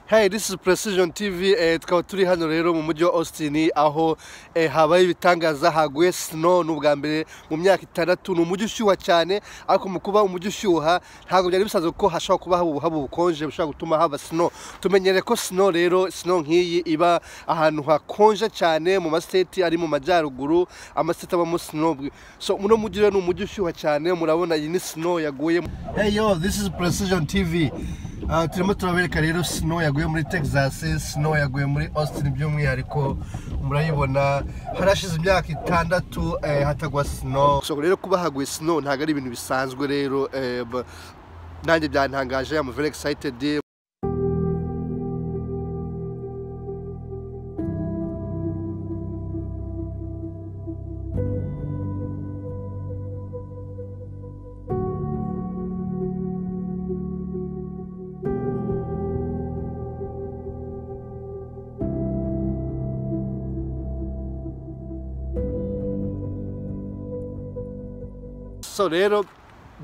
Hey, this is Precision TV eh, tukaba turi hano rero mu mujyi wa Austin aho eh, habaye ibitangaza haguye snow n'ubwa mbere mu myaka itandatu ni umujyi ushyuha cyane ariko mu kuba umujyi ushyuha ntabwo byari bisanzwe ko hashobora kuba haba haba ubukonje bushobora gutuma haba snow tumenyere ko snow rero snow nk'iyi iba ahantu hakonje cyane mu mastate ari mu majyaruguru amastate abamo snow so muno mujyi rero ni umujyi ushyuha cyane murabona iyi ni snow yaguye hey yo this is Precision TV Ah, turimo turabereka rero snow yaguye muri texas snow yaguye muri austin by'umwihariko murayibona harashize imyaka itandatu eh, hatagwa snow so rero kuba haguye snow ntabwo ari ibintu bisanzwe rero eh, ba- nanjye byantangaje I'm very excited so rero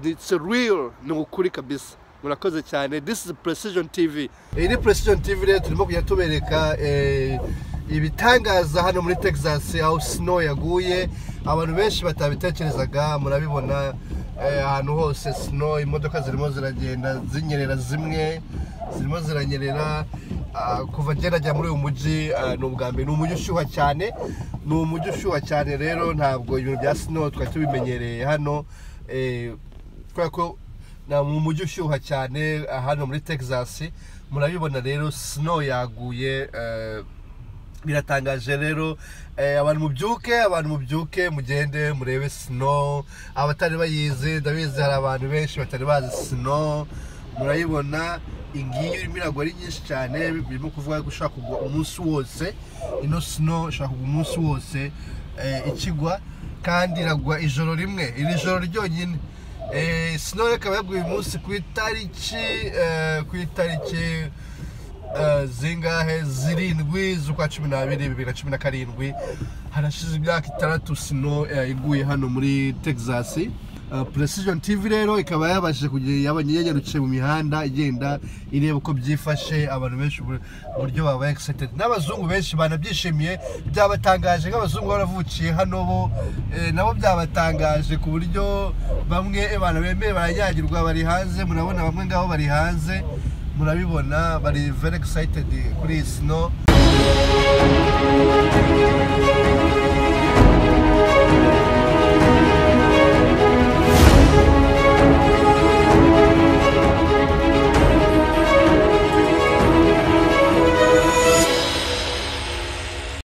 it's real ni ukuri kabisa murakoze cyane this is precision tv iyi ni precision tv rero turimo kujya tubereka eh, ibitangaza hano muri texas aho snow yaguye abantu benshi batabitekerezaga murabibona eh, ahantu hose snow imodoka zirimo ziragenda zinyerera zimwe zirimo ziranyerera ah, kuva gerajya muri uyu mujyi ah, ni ubwa mbere ni umujyi ushyuha cyane ni umujyi ushyuha cyane rero ntabwo ibintu bya snow twari tubimenyereye hano eh, kubera ko ni mu mujyi ushyuha cyane ah, hano muri texas murabibona rero snow yaguye eh, biratangaje rero eh, abantu mubyuke abantu mubyuke mugende murebe snow abatari bayizi ndabizi hari abantu benshi batari bazi snow murayibona ingiyi irimo iragwa ari nyinshi cyane birimo kuvuga ko ishobora kugwa umunsi wose ino snow ishobora kugwa umunsi wose eh, ikigwa kandi iragwa ijoro rimwe iri joro ryonyine Eh, snow ikaba yaguye uyu munsi ku itariki eh, ku itariki eh, zingahe zirindwi z'ukwa cumi n'abiri bibiri na cumi na karindwi harashize imyaka itandatu sino eh, iguye hano muri texas Eh, precision tv rero ikaba yabashije kugira yabanyeyarutse mu mihanda igenda ireba uko byifashe abantu benshi mu buryo babaye excited n'abazungu benshi banabyishimiye byabatangaje nk'abazungu baravukiye hano bo eh, nabo byabatangaje ku buryo bamwe eh, abantu bemeye baranyagirwa bari hanze murabona bamwe ngabo bari hanze murabibona bari very excited kuri iyi snow